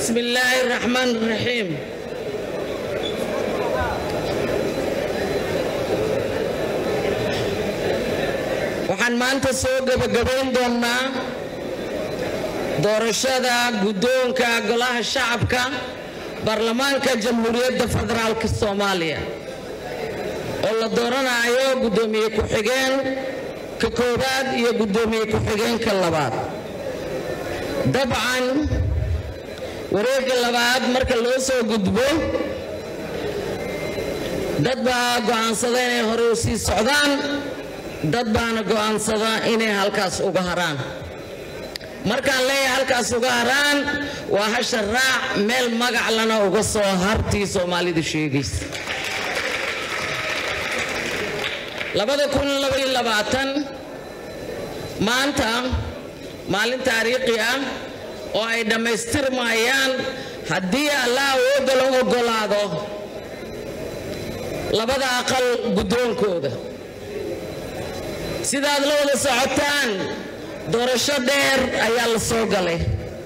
بسم الله الرحمن الرحيم waxaan maanta soo gebagabayn doonnaa doorashada guddoonka golaha shacabka baarlamaanka jamhuuriyadda federaalk soomaaliya oo la dooranayo guddoomiye ku-xigeen ka koowaad iyo guddoomiye ku-xigeenka labaad dabcan wareegga labaad marka loo soo gudbo dad baa go'aansada inay hore u sii socdaan dad baana go'aansada inay halkaas uga haraan markaan leeyahay halkaas uga haraan waa hasha raac meel magac lana uga soo hartii soomaalidu sheegaysa maanta maalin taariikhi ah oo ay dhammaystirmayaan haddii allah awoodda la oggolaado labada aqal guddoonkooda sidaad la wada socotaan doorasho dheer ayaa la soo galay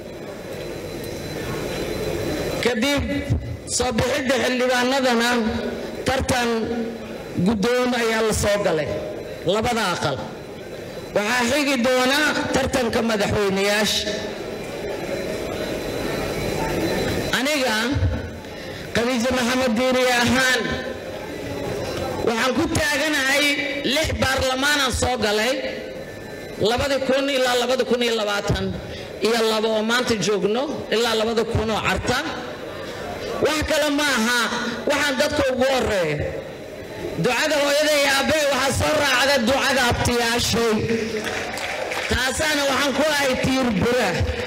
kadib soo bixidda xildhibaanadana tartan guddoon ayaa la soo galay labada aqal waxaa xigi doona tartanka madaxweynayaasha aniga khadiijo maxamed diiri ahaan waxaan ku taaganahay lix baarlamaanaan soo galay labadi kun ilaa labada kun iyo labaatan iyo laba oo maanta joogno ilaa labada kun oo carta wax kale ma aha waxaan dadka ugu horeeya ducada hooyada iyo aabbahe waxaa soo raacda ducada abtiyaashay taasaana waxaan ku ahay tiir bura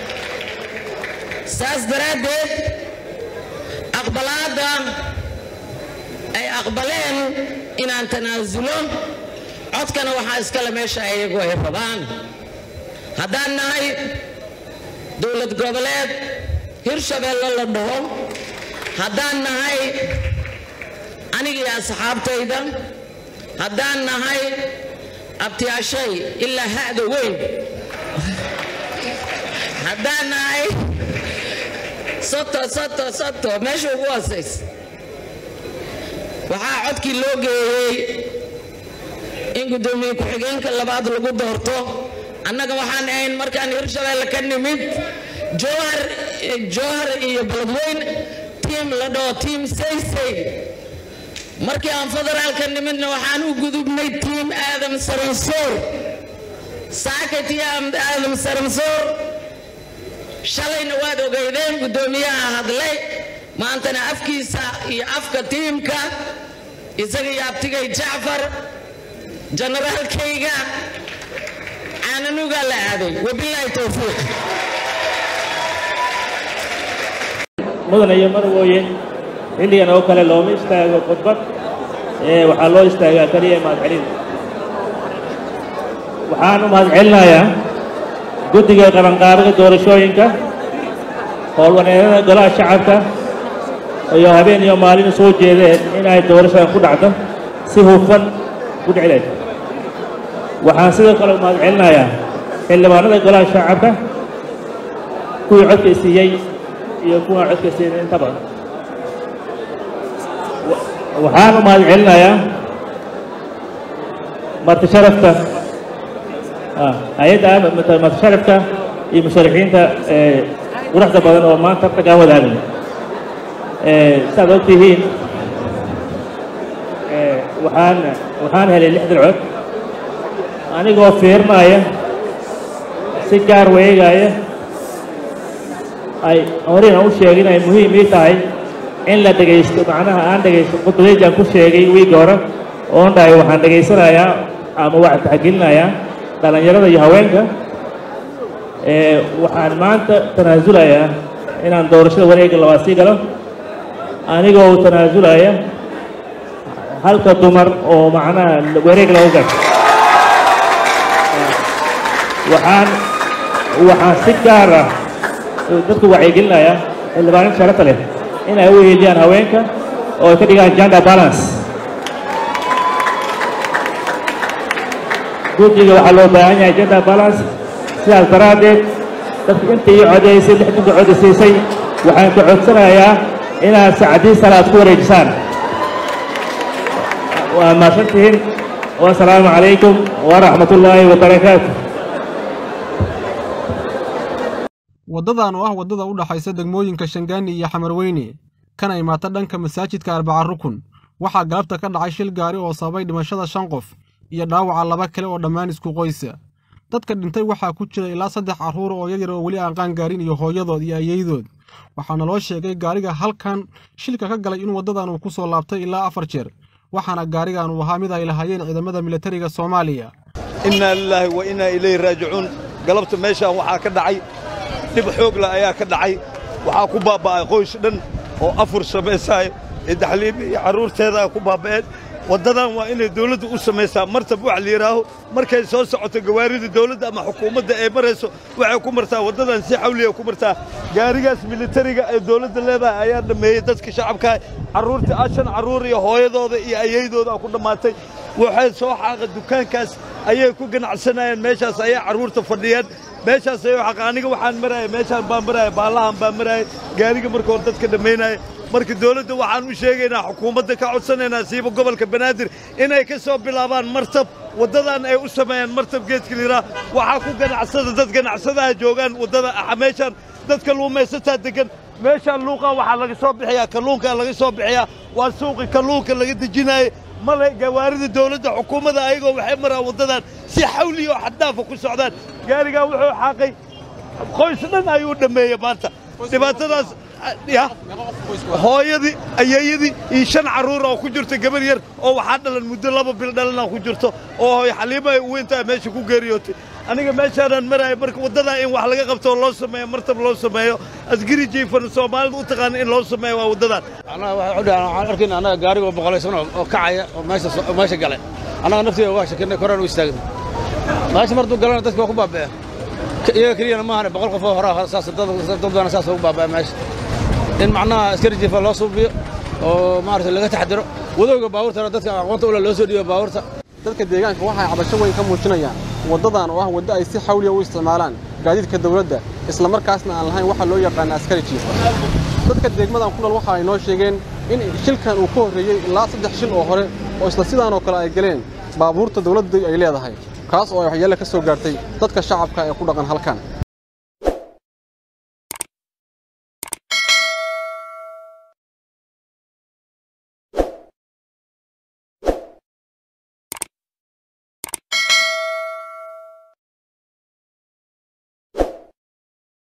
saas daraaddeed aqbalaadda ay aqbaleen inaan tanaasulo codkana waxaa iskale meesha iyagu ay rabaan haddaan nahay dowlad goboleed hirshabeelle la dhaho haddaan nahay anigii asxaabtayda haddaan nahay abtiyaashay ilaa ha'da weyn haddaan nahay soto soto soto meesha ugu hoosaysa waxaa codkii loo geeyey in guddoomiye ku-xigeenka labaad lagu doorto annaga waxaan ahayn markaan hirshabeelle ka nimid jowhar jowhar iyo beledweyn tiim la dhaho tiim saysay markii aan federaalka nimidna waxaan u gudubnay tiim aadam saransoor saakati aadam saransoor shalayna waad ogeydeen guddoomiyaha hadlay maantana afkiisa iyo afka tiimka isaga iyo abtigay jacfar jenaraalkayga caananugaa la aaday wabilaahi towfiiq mudan iyo marwooye xilligan oo kale looma istaago khudbad ee waxaa loo istaagaa keliya mahadcelin waxaan u mahadcelinayaa guddiga qabanqaabada doorashooyinka howlwaneedada golaha shacabka iyo habeen iyo maalin soo jeedeen inay doorashadan ku dhacdo si hufan ku dhicleed waxaan sidoo kale u mahadcelinayaa xildhibaanada golaha shacabka kuwii codka siiyey iyo kuwaan codka siinin inta badan waxaan u mahadcelinayaa marti sharafta hay-adda marti sharafka iyo musharaxiinta quruxda badan oo maanta tartankaan wadaagay saad og tihiin waxaan waxaan helay lixdan cod anigoo fiirinaaya si gaar weegaaya ay horeyna u sheegin ay muhiim ii tahay in la dhegaysto macnaha aan dhegaysto khudbadeejaan ku sheegay wiigga hore oon dhahay waxaan dhegaysanayaa ama waxaan taxgelinayaa dhallinyarada iyo haweenka waxaan maanta tanaasulayaa inaan doorashada wareegga labaad sii galo anigoo tanaasulaya halka dumar oo macnaha wareeg lagu gal waxaan waxaan si gaar ah dadku wacyigelinaya xildhibaanin sharafta leh in ay u hiiliyaan haweenka oo ay ka dhigaan gender balance guddiga waxaa loo baahan yahay gender balance sidaas daraaddeed dadku intii codeysay lixdanka codeysiisay waxaan ka codsanayaa inaad sacdii salaad ku wareejisaan waa mahadsantihiin wasalaamu calaykum waraxmat ullaahi wabarakaatu waddadan oo ah waddada u dhaxaysa degmooyinka shangaani iyo xamarweyne kana imaata dhanka masaajidka arbaca rukun waxaa galabta ka dhacay shil gaari oo sababay dhimashada shan qof iyo dhaawaca laba kale oo dhammaan isku qoysa dadka dhintay waxaa ku jira ilaa saddex carruur oo yaryar oo weli aan qaangaarin iyo hooyadood iyo ayeydood waxaana loo sheegay gaariga halkan shilka ka galay in waddadan uu ku soo laabtay ilaa afar jeer waxaana gaarigan uu ahaa mid ay lahaayeen ciidamada militariga soomaaliya innaa lilaahi wa innaa ilayhi raajicuun galabta meeshaan waxaa ka dhacay dhib xoogla ayaa ka dhacay waxaa ku baabba'ay qoys dhan oo afur samaysaayo ee daxliimi iyo carruurteedaa ku baabba'een waddadan waa inay dawladdu u samaysaa martab wax la yidhaaho markay soo socoto gawaarida dawladda ama xukuumadda ay marayso waxay ku martaa waddadan si xawliya ku martaa gaarigaas militariga ee dawladda leedahay ayaa dhammeeyey dadka shacabkaa carruurta ashan carruur iyo hooyadooda iyo ayaydooda ku dhammaatay waxay soo xaaqa dukaankaas ayay ku ganacsanayeen meeshaas ayay carruurta fadhiyeen meeshaas ayuu xaqa aniga waxaan maraaya meeshaan baan maraaya baallahan baan maraaya gaariga marka hore dadka dhammaynaya marka dawladda waxaan u sheegaynaa xukuumadda ka codsanaynaa siiba gobolka banaadir inay ka soo bilaabaan martab waddadan ay u sameeyaan martab geedka liraa waxaa ku ganacsada dad ganacsadaha joogaan waddada meeshaan dadka luumaysataa degan meeshaan luuqaa waxaa laga soo bixiyaa kalluunkaa laga soo bixiyaa waa suuqi kalluunka laga dejinaaye male gawaarida dawladda xukuumadda ayagoo waxay maraan waddadan si xawliya oo xaddaafa ku socdaan gaarigaa wuxuu xaaqay qoys dhan ayuu dhammeeyey maanta dhibaatadaas ya hooyadii ayeeyadii iyo shan carruura oo ku jirto gabar yar oo waxaa dhalan muddo laba bil dhalana ku jirto oo hooy xaliima ay weyntaa meesha ku geeriyootay aniga meeshaanaan maraya marka waddadaa in wax laga qabto oo loo sameeyo martab loo sameeyo asgari jiifan soomaalida u taqaana in loo sameeyo waa waddadan annaga waxay u dhahaan waxaan arkayna annaga gaarigoo boqolaysan oo kacaya oo meesha oo meesha galay annaga nafteeda waa shakinay koraan u istaagnay meesha martuu galana dadka waa ku baaba'een iyaga keliyana maahane boqol qof oo horaa saas dad badan saas ugu baaba'e meesha in macnaha askari jiifa loo suubiyo oo maaragtay laga taxadiro wadowga baabuurtana dadka aqoonta ula loo soo dhiibo baabuurta dadka deegaanka waxay cabasho weyn ka muujinayaan waddadan oo ah waddo ay si xawliya u isticmaalaan gaadiidka dawladda isla markaasna aan lahayn waxa loo yaqaana askari jiifa dadka degmadan ku nool waxa ay noo sheegeen in shilkan uu ka horreeyey ilaa saddex shil oo hore oo isla sidaanoo kale ay galeen baabuurta dawladdu ay leedahay kaas oo ay waxyeelle ka soo gaartay dadka shacabka ee ku dhaqan halkan